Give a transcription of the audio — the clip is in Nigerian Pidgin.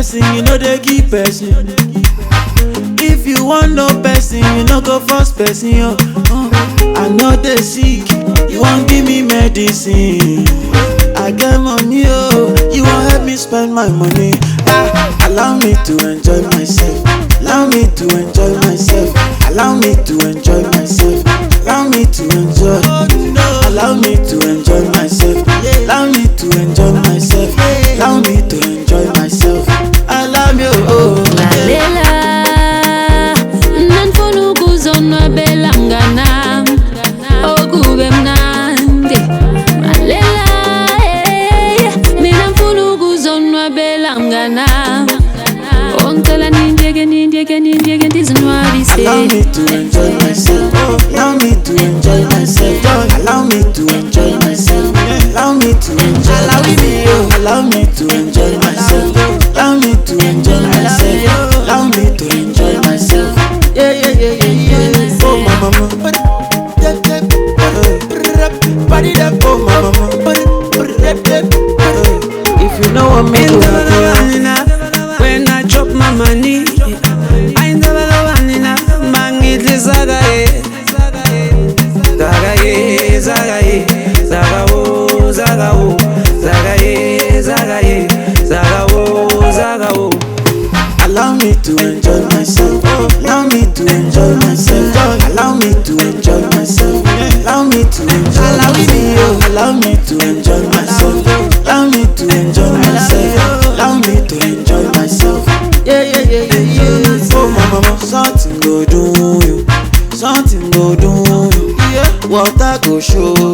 person, you know they give person. If you want no person, you no go force person. Yo. Uh, I know they sick, you won't give me medicine. I get money, oh, you won't help me spend my money. Ah, allow me to enjoy myself. Allow me to enjoy myself. Allow me to enjoy myself. Allow me to enjoy. Allow me to enjoy myself. Allow me to enjoy myself. Allow me to enjoy myself. Allow me, oh. lalela nanifuna ukuzonwabela mnganam okube mnandi lalela eh, mina mfuna ukuzonwabela mnganam ongicela nindiyeke nindiyeke nindiyeke ndizinwabise Allow me to enjoy myself. Allow me to enjoy myself. Allow me to enjoy myself. Allow me to enjoy myself. Allow me to enjoy myself. Allow me to enjoy myself. Allow me to enjoy myself. Yeah, yeah, yeah, yeah, yeah. Oh, my mama. Body that, oh, my mama. If you know what me do, When I drop my money, I never the one in a mangitli zagaye, zagaye, zagaye, zagawo, zagawo, zagaye, zagaye, zagawo, zagawo. Allow me to enjoy myself. Allow me to enjoy myself. Allow me to enjoy myself. Allow me to enjoy myself. Allow me to enjoy myself. Allow me to enjoy myself. Allow me to enjoy myself. Yeah, yeah, yeah, yeah, yeah. Oh, my mama, something go do you. Something go do you. Yeah. Water go show